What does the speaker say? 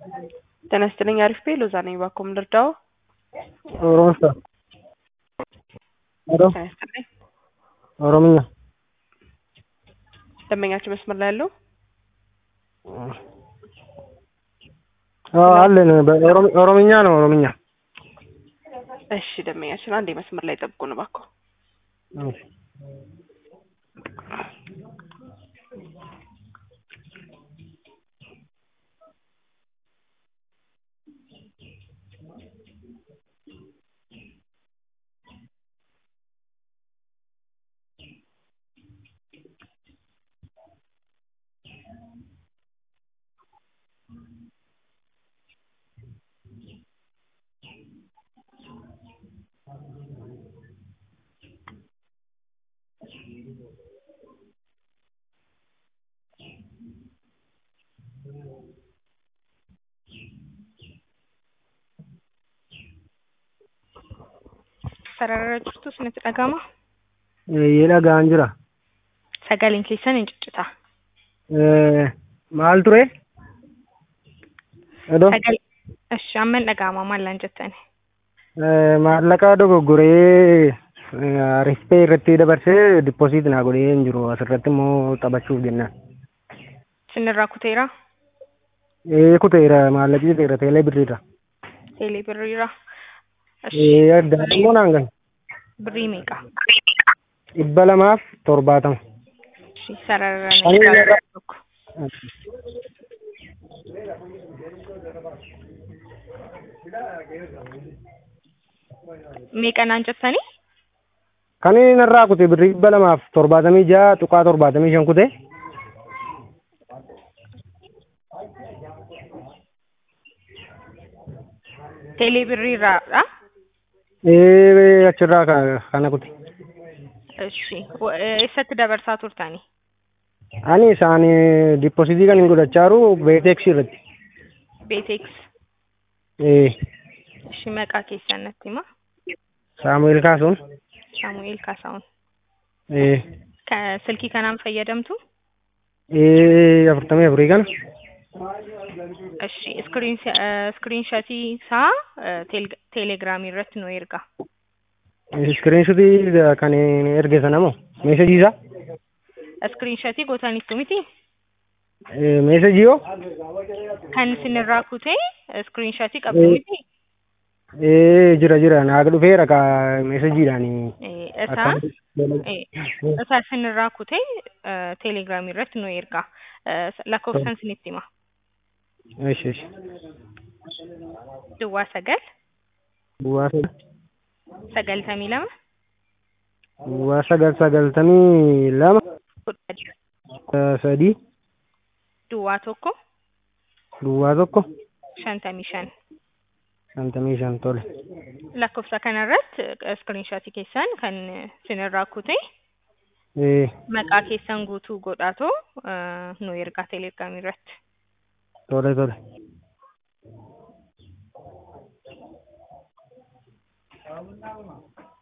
ጤና ይስጥልኝ አሪፍ ቤ ሎዛ ነኝ ባኮም ልርዳው ኦሮምሳ ሄሎ ጤና ይስጥልኝ ኦሮምኛ ደንበኛችን መስመር ላይ ያለው አዎ አለን በኦሮም- ኦሮምኛ ነው ኦሮምኛ እሺ ደንበኛችን አንዴ መስመር ላይ ጠብቁን እባክዎ እሺ። sarara jirtu isinitti dhagama Eeyyee dhagaan jira sagaleen keessan hin ciccita Eh, maal ture Hedoo sagal ishi amma hin dhaga'ama maallaan jettani Eh, maallaqa dogoggoree rispee irratti dabarsee dippooziit naa godhee hin jiru asirratti immoo taphachuuf jennaan sinirraa kuteera ee kuteera maallaqi kuteera teelee birriirra teelee birriira ee addaan immoo naan gahe birrii meeqa dhibba lamaaf torbaatama ishi sarara Ani irraa- tokko meeqa naan jettani kan inni narraa kute birrii dhibba lamaaf torbaatamii ja'a tuqaa torbaatamii shan kute teelee birriirraadha ee achirraa ka- kana kute ishi Wa- eessatti dabarsaa turtani ani isaan dippooziitii kan hin godhachaaru beeteeksii irratti beeteeks ee ishi maqaa keessan natti hima saamu'eel kaasuun saamu'eel kaasaa'un ee Ka- silkii kanaan fayyadamtu ee afurtamii afurii kana Ishi iskiriin iskiriinshatii isaa teele- teelegiraamii irratti nu erga. iskiriinshutii kan erge sana moo meesajii isaa Iskiriinshatii gootaniittu miti Ee, meesajii yoo kan isinirraa kutee iskiriinshatii qabdu miti ee jira jira naa dhufeera ka meesajiidhaan Eh, isaa eh, isaa isinirraa kutee teelegiraamii irratti nu erga. Eh, Lakkoofsan isinitti hima. eesh eesh Duwwaa sagal duwwaa sagal sagaltamii lama duwwaa sagal sagaltamii lama kudha kudha sadii duwwaa tokko duwwaa tokko shantamii shan. shantamii shan tole Lakkoofsa kanarratti iskiriinshatii keessan kan isinirraa kutee ee maqaa keessan guutuu godhaatoo eh, nu ergaa teelegiraamii irratti. tole tole